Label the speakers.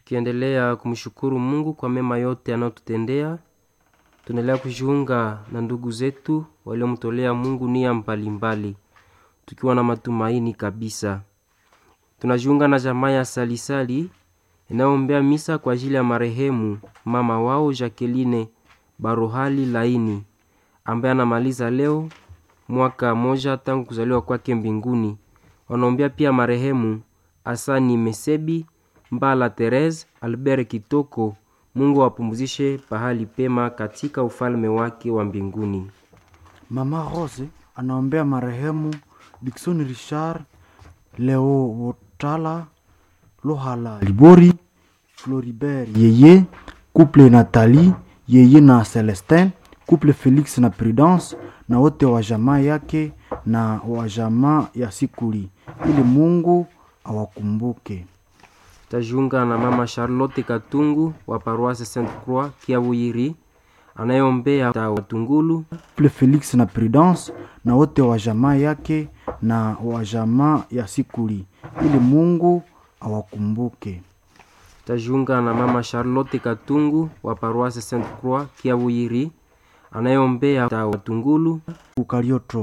Speaker 1: tukiendelea kumshukuru Mungu kwa mema yote anayotutendea. Tunaendelea kujiunga na ndugu zetu waliomtolea Mungu nia mbalimbali, tukiwa na matumaini kabisa. Tunajiunga na jamaa ya Salisali inayoombea misa kwa ajili ya marehemu mama wao Jacqueline Barohali Laini ambaye anamaliza leo mwaka moja tangu kuzaliwa kwake mbinguni. Wanaombea pia marehemu Asani Mesebi Mbala Therese Albert Kitoko. Mungu awapumzishe pahali pema katika ufalme wake wa mbinguni.
Speaker 2: Mama Rose anaombea marehemu Dickson Richard Leo Wotala Lohala Libori Floribert Yeye couple Nathalie Yeye na Celestin couple Felix na Prudence na wote wa jamaa yake na wa jamaa ya Sikuli ili Mungu awakumbuke.
Speaker 1: Tajiunga na mama Charlotte Katungu wa paroisse Sainte Croix Kiabuyiri anayeombea Watungulu
Speaker 2: couple Felix na Prudence na wote wa jamaa yake na wa jamaa ya Sikuli ili Mungu awakumbuke.
Speaker 1: tajiunga na mama Charlotte Katungu wa paroisse Sainte Croix Kiabuyiri anayeombea Watungulu
Speaker 2: Ukarioto